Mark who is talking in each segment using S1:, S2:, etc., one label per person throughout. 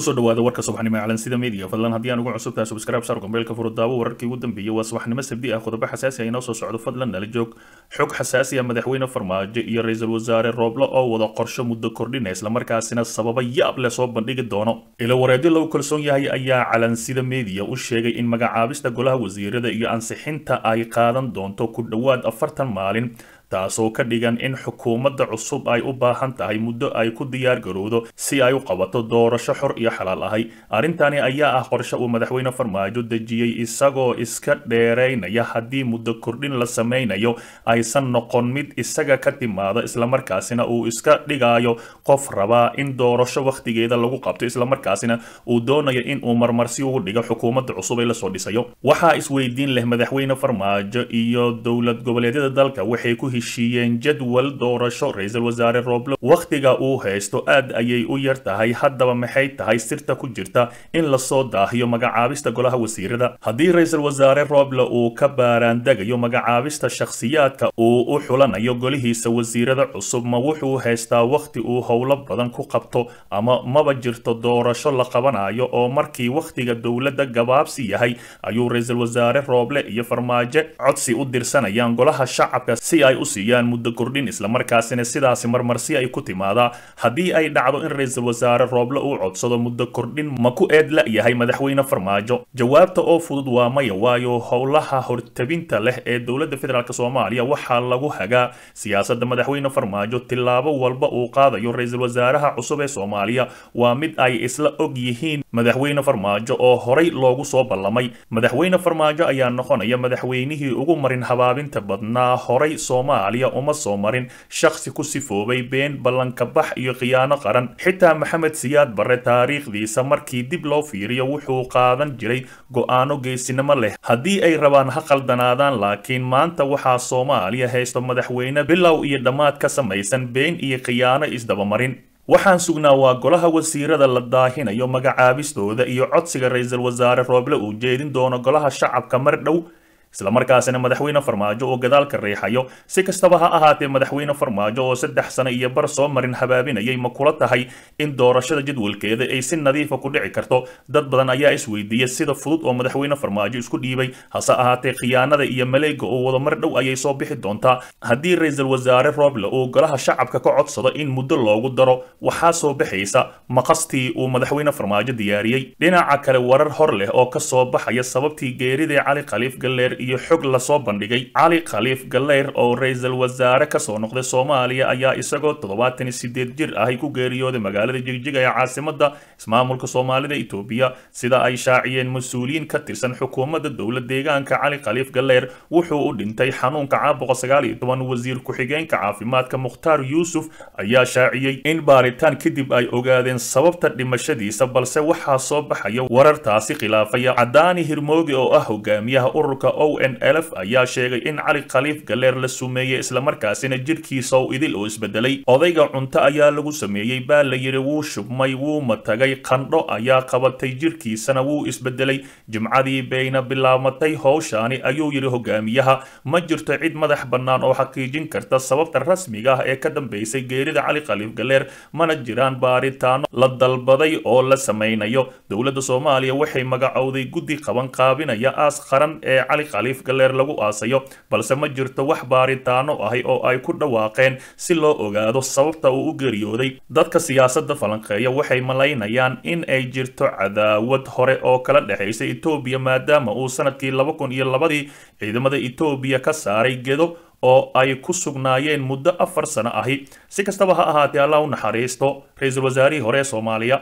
S1: kusoo dhawaada warka subaxnimo ee calansida media fadlan haddii aan ugu cusubtahay subscribe saar gombeelka furudaawo wararkii ugu dambeeyey waa subaxnimo sabdi ah qodobo xasaasi ah inoo soo socdo fadlan nala joog xog xasaasi ah madaxweyne farmaajo iyo ra-iisul wasaare rooble oo wada qorsho muddo kordhina islamarkaasina sababa yaab leh soo bandhigi doono ilo wareedyo lagu kalsoon yahay ayaa calansida media u sheegay in magacaabista golaha wasiirada iyo ansixinta ay qaadan doonto ku dhowaad afartan maalin taasoo ka dhigan in xukuumadda cusub ay u baahan tahay muddo ay ku diyaar garowdo si ay u qabato doorasho xor iyo xalaal ahay arrintani ayaa ah qorshe uu madaxweyne farmaajo dejiyey isagoo iska dheeraynaya haddii muddo kordhin la sameynayo aysan noqon mid isaga ka timaado islamarkaasina uu iska dhigayo qof rabaa in doorasho wakhtigeeda lagu qabto islamarkaasina uu doonayo in uu marmarsi ugu dhigo xukuumadda cusub ee lasoo dhisayo waxaa isweydiin leh madaxweyne farmaajo iyo dowlad goboleedyada dalka waxay ku heshiiyeen jadwal doorasho ra-iisul wasaare rooble wakhtiga uu haysto aad ayay u yar tahay haddaba maxay tahay sirta ku jirta in lasoo daahiyo magacaabista golaha wasiirada haddii ra-iisul wasaare rooble uu ka baaraandegayo magacaabista shakhsiyaadka uu u xulanayo golihiisa wasiirada cusub ma wuxuu haystaa wakhti uu howlo badan ku qabto ama maba jirto doorasho la qabanayo oo markii wakhtiga dowladda gabaabsi yahay ayuu ra-iisul wasaare rooble iyo farmaajo codsi u dirsanayaan golaha shacabka si ay u siiyaan muddo kordhin islamarkaasina sidaasi marmarsi ay ku timaadaa haddii ay dhacdo in ra-iisul wasaare rooble uu codsado muddo kordhin ma ku eed la-yahay madaxweyne farmaajo jawaabta oo fudud waa maya waayo howlaha hortabinta leh ee dowladda federaalk soomaaliya waxaa lagu hagaa siyaasadda madaxweyne farmaajo tillaabo walba uu qaadayo ra-iisul wasaaraha cusub ee soomaaliya waa mid ay isla og yihiin madaxweyne farmaajo oo horay loogu soo ballamay madaxweyne farmaajo ayaa noqonaya madaxweynihii ugu marin habaabinta badnaa horay soomaaliya uma soo marin shakhsi ku sifoobay been ballanka bax iyo khiyaano qaran xitaa maxamed siyaad barre taariikhdiisa markii dib loo fiiriyo wuxuu qaadan jiray go-aano geesinimo leh haddii ay rabaan ha qaldanaadaan laakiin maanta waxaa soomaaliya haysto madaxweyne bilow iyo dhammaad ka samaysan been iyo khiyaano isdabamarin waxaan sugnaa waa golaha wasiirada la daahinayo magacaabistooda iyo codsiga ra-iisul wasaare rooble uu jeedin doono golaha shacabka mar dhow islamarkaasina madaxweyne farmaajo oo gadaalka riixayo si kastaba ha ahaatee madaxweyne farmaajo oo saddex sano iyo bar soo marin habaabinayay ma kula tahay in doorashada jadwalkeeda ay si nadiifa ku dhici karto dad badan ayaa isweydiiyey sida fudud oo madaxweyne farmaajo isku dhiibay hase ahaatee khiyaanada iyo maleega oo wada mar dhow ayay soo bixi doontaa haddii ra-iisul wasaare rooble uu golaha shacabka ka codsado in muddo loogu daro waxaa soo baxaysa maqastii uu madaxweyne farmaajo diyaariyey dhinaca kale warar hor leh oo kasoo baxaya sababtii geeridii cali khaliif galleer iyo xog lasoo bandhigay cali khaliif galeyr oo ra-iisul wasaare kasoo noqday soomaaliya ayaa isagoo toddobaatan iyo sideed jir ahay ku geeriyooday magaalada jigjiga ee caasimada ismaamulka soomaalida etoobiya sida ay shaaciyeen mas-uuliyiin ka tirsan xukuumadda dowlad deegaanka cali khaliif galeyr wuxuu u dhintay xanuunka caabuqa sagaal iyo toban wasiir ku-xigeenka caafimaadka mukhtaar yuusuf ayaa shaaciyey in baaritaan kadib ay ogaadeen sababta dhimashadiisa balse waxaa soo baxaya warartaasi khilaafaya cadaani hirmoogi oo ah hogaamiyaha ururka o n lf ayaa sheegay in cali khaliif galeer la sumeeyey islamarkaasina jirkiisa oo idil oo isbedelay odayga cunto ayaa lagu sameeyey baa la yidhi wuu shubmay wuu matagay qandho ayaa qabatay jirkiisana wuu isbedelay jimcadii bayna bilaabmatay howshaani ayuu yidhi hogaamiyaha ma jirto cid madax bannaan oo xaqiijin karta sababta rasmiga ah ee ka dambeysay geerida cali khaliif galeer mana jiraan baaritaano la dalbaday oo la samaynayo dowladda soomaaliya waxay magacowday guddi qaban qaabinaya aas qaran ee cali khaliif galeer lagu aasayo balse ma jirto wax baaritaano ahi oo ay ku dhawaaqeen si loo ogaado sababta uu u geeriyooday dadka siyaasadda falanqeeya waxay malaynayaan in ay jirto cadaawad hore oo kala dhexaysa etoobiya maadaama uu sanadkii laba kun iyo labadii ciidamada etoobiya ka saaray gedo oo ay ku sugnaayeen muddo afar sano ahi si kastaba ha ahaatee allah u naxariisto ra-iisul wasaarihii hore ee soomaaliya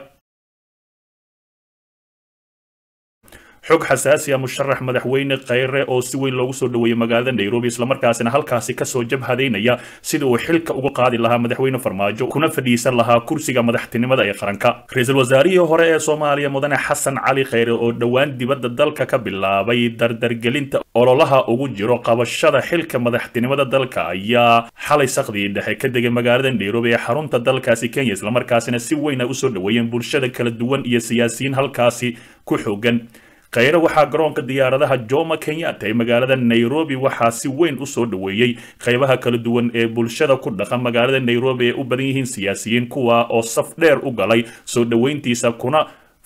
S1: xog xasaasi ah musharax madaxweyne kheyre oo si weyn loogu soo dhoweeyey magaalada nairobi islamarkaasina halkaasi kasoo jabhadaynaya sida uu xilka uga qaadi lahaa madaxweyne farmaajo kuna fadhiisan lahaa kursiga madaxtinimada ee qaranka ra-iisul wasaarihii hore ee soomaaliya mudane xasan cali kheyre oo dhowaan dibadda dalka ka bilaabay dardargelinta ololaha ugu jiro qabashada xilka madaxtinimada dalka ayaa xalay sakdii dhexe ka degay magaalada nairobi ee xarunta dalkaasi kenya islamarkaasina si weyn ay usoo dhoweeyeen bulshada kala duwan iyo siyaasiyiin halkaasi ku xoogan kheyre waxaa garoonka diyaaradaha joma kenyatta ee magaalada nairobi waxaa si weyn usoo dhoweeyey qeybaha kala duwan ee bulshada ku dhaqan magaalada nairobi ee u badan yihiin siyaasiyiin kuwa oo saf dheer u galay soo dhoweyntiisa kuna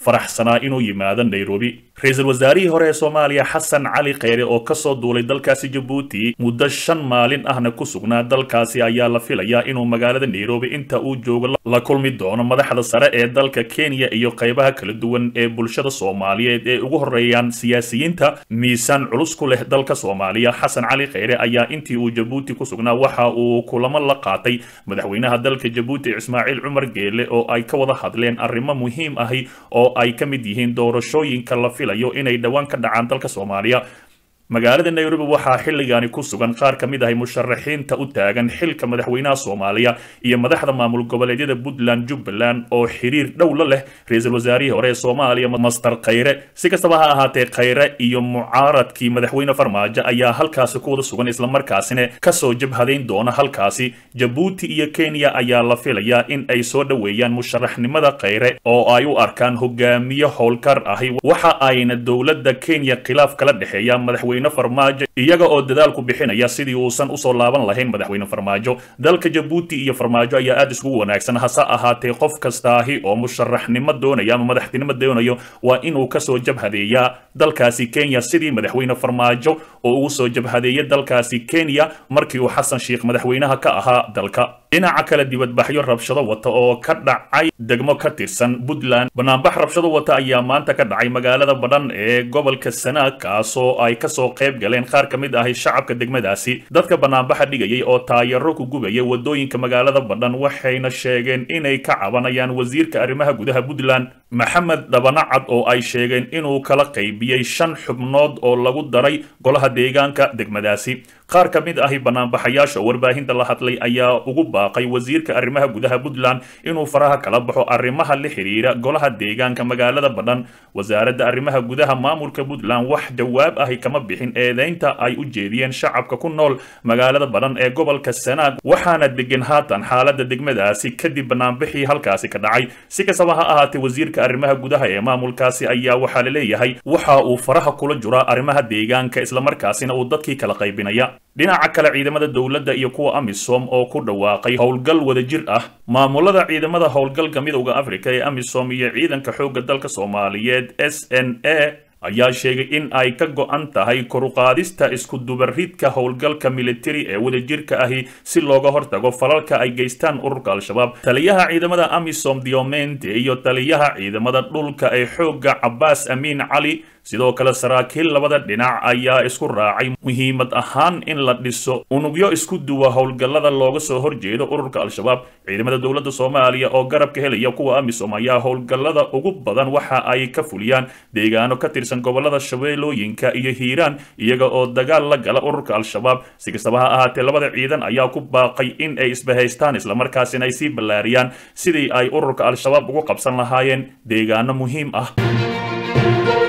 S1: faraxsanaa inuu yimaado nairobi ra-iisul wasaarihii hore ee soomaaliya xasan cali kheyre oo kasoo duulay dalkaasi jabuuti muddo shan maalin ahna ku sugnaa dalkaasi ayaa la filayaa inuu magaalada nairobi inta uu joogo la kulmi doono madaxda sare ee dalka kenya iyo qaybaha kala duwan ee bulshada soomaaliyeed ee ugu horeeyaan siyaasiyiinta miisaan culus ku leh dalka soomaaliya xasan cali kheyre ayaa intii uu jabuuti ku sugnaa waxa uu kulamo la qaatay madaxweynaha dalka jabuuti ismaaciil cumar geele oo ay ka wada hadleen arrimo muhiim ahi oo ay ka mid yihiin doorashooyinka la filayo inay dhowaan ka dhacaan dalka soomaaliya magaalada nairobi waxaa xilligaani ku sugan qaar ka mid ahay musharaxiinta u taagan xilka madaxweynaha soomaaliya iyo madaxda maamul goboleedyada puntland jubbaland oo xiriir dhow la leh ra-iisul wasaarihii hore ee soomaaliya master kheyre si kastaba ha ahaatee kheyre iyo mucaaradkii madaxweyne farmaajo ayaa halkaasi ku wada sugan islamarkaasina kasoo jabhadayn doona halkaasi jabuuti iyo kenya ayaa la filayaa in ay soo dhoweeyaan musharaxnimada kheyre oo ay u arkaan hogaamiye howlkar ahi waxa ayna dowladda kenya khilaaf kala dhexeeya madaxweyne farmaajo iyaga oo dadaalku bixinaya sidii uusan usoo laaban lahayn madaxweyne farmaajo dalka jabuuti iyo farmaajo ayaa aada isugu wanaagsan hase ahaatee qof kastaahi oo musharaxnimo doonaya ama madaxtinimo doonayo waa inuu kasoo jabhadeeyaa dalkaasi kenya sidii madaxweyne farmaajo oo ugu soo jabhadeeya dalkaasi kenya markii uu xasan sheikh madaxweynaha ka ahaa dalka dhinaca kale dibadbaxyo rabshado wata oo ka dhacay degmo ka tirsan puntland banaanbax rabshado wata ayaa maanta ka dhacay magaalada badhan ee gobolka sanaag kaasoo ay kasoo qayb galeen qaar ka mid ahi shacabka degmadaasi dadka banaanbaxa dhigayay oo taayaro ku gubaya wadooyinka magaalada badhan waxayna sheegeen inay ka cabanayaan wasiirka arrimaha gudaha puntland maxamed dhabanacad oo ay sheegeen inuu kala qaybiyey shan xubnood oo lagu daray golaha deegaanka degmadaasi qaar ka mid ahi banaanbaxayaasha oo warbaahinta la hadlay ayaa ugu baaqay wasiirka arrimaha gudaha puntland inuu faraha kala baxo arrimaha la xiriira golaha deegaanka magaalada badhan wasaaradda arrimaha gudaha maamulka puntland wax jawaab ahi kama bixin eedeynta ay u jeediyeen shacabka ku nool magaalada badhan ee gobolka sanaag waxaana degan haatan xaalada degmadaasi kadib banaanbixii halkaasi ka dhacay si kastaba ha ahaatee wasiirka arrimaha gudaha ee maamulkaasi ayaa waxaa la leeyahay waxa uu faraha kula juraa arrimaha deegaanka islamarkaasina uu dadkii kala qaybinaya dhinaca kale ciidamada dowladda iyo kuwa amisom oo ku dhawaaqay howlgal wadajir ah maamulada ciidamada howlgalka midowda africa ee amisom iyo ciidanka xoogga dalka soomaaliyeed s n a ayaa sheegay in ay ka go-an tahay koruqaadista isku-dubaridka howlgalka militari ee wadajirka ahi si looga hortago falalka ay geystaan ururka al-shabaab taliyaha ciidamada amisom diomente iyo taliyaha ciidamada dhulka ee xoogga cabaas amiin cali sidoo kale saraakiil labada dhinac ayaa isku raacay muhiimad ahaan in la dhiso unugyo isku duwa howlgallada looga soo horjeedo ururka al-shabaab ciidamada dowladda soomaaliya oo garabka helaya kuwa amisom ayaa howlgallada ugu badan waxa ay ka fuliyaan deegaano ka tirsan gobolada shabeellooyinka iyo hiiraan iyaga oo dagaal la gala ururka al-shabaab si kastaba ha ahaatee labada ciidan ayaa ku baaqay in ay isbahaystaan islamarkaasina ay sii ballaariyaan sidii ay ururka al-shabaab ugu qabsan lahaayeen deegaano muhiim ah